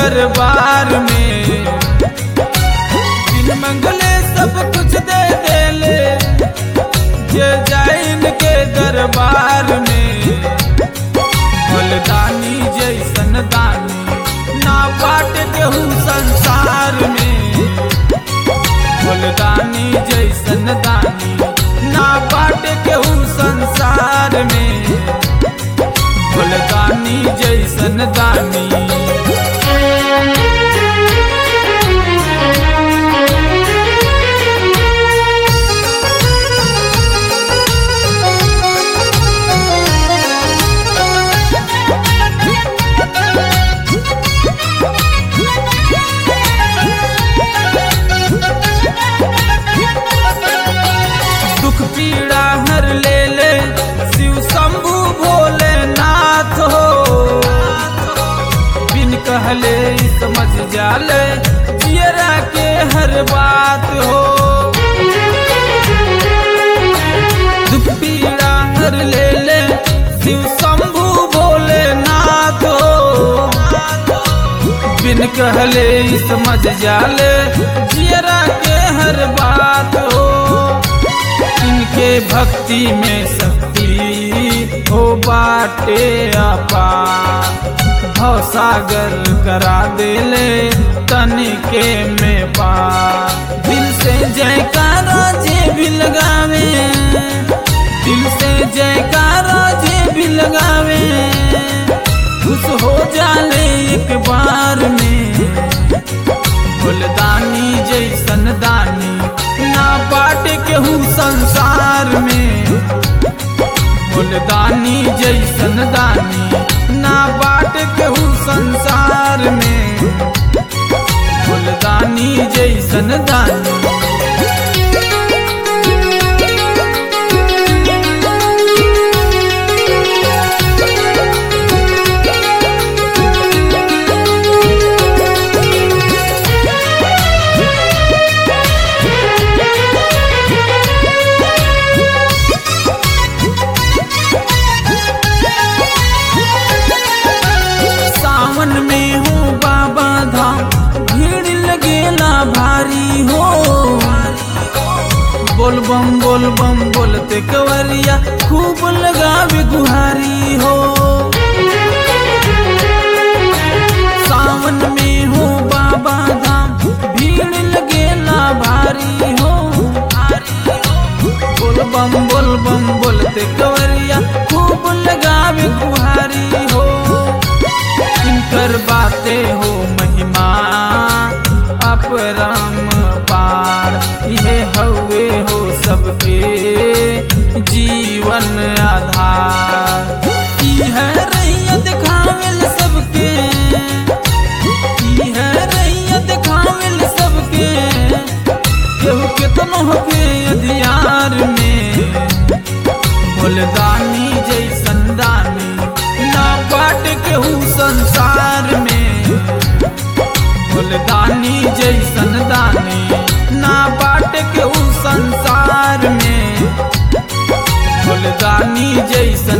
दरबार में बिन मंगले सब कुछ दे देले जे जाए इनके दरबार में बलदानी जैसन दानी ना बाट केहू संसार में बलदानी जैसन दानी ना बाट केहू संसार में बलदानी जैसन दानी दुख पीड़ा हर ले ले शिव शंभु भोलेनाथ हो बिन कहले ही समझ जाले जियरा के हर बात हो दुख पीड़ा हर ले ले शिव शंभु भोलेनाथ हो बिन कहले ही समझ जाले जियरा के हर बात हो इनके भक्ति में शक्ति हो बाटे अपा भव सागर करा देले तनिके में पा दिल से जयकारा जे भी लगावे दिल से जयकारा जे भी लगावे खुश हो जाले एक बार में फुलदानी जैसन दानी ना बाट केहू संसार में फुलदानी जैसन दानी ना बाट केहू संसार में फुलदानी जैसन दानी सावन में हो बाबा धाम भीड़ लगेला भारी हो बोल बम बोल बम बोलते कवरिया खूब लगावे गुहारी हो सावन में हो बाबा धाम भीड़ लगेला भारी हो बोल बम बोल बम बोलते कवरिया खूब लगावे गुहारी हो इनकर बातें हो महिमा अपरम पार ये हवे हो सबके जीवन आधार ई है रैयत खामिल सबके ई है रैयत खामिल सबके केहू केतनो होके अधियार में फुलदानी जैसन दानी ना बाट केहू संसार में फुलदानी जैसन दानी ना बाट केहू संसार में फुलदानी जैसन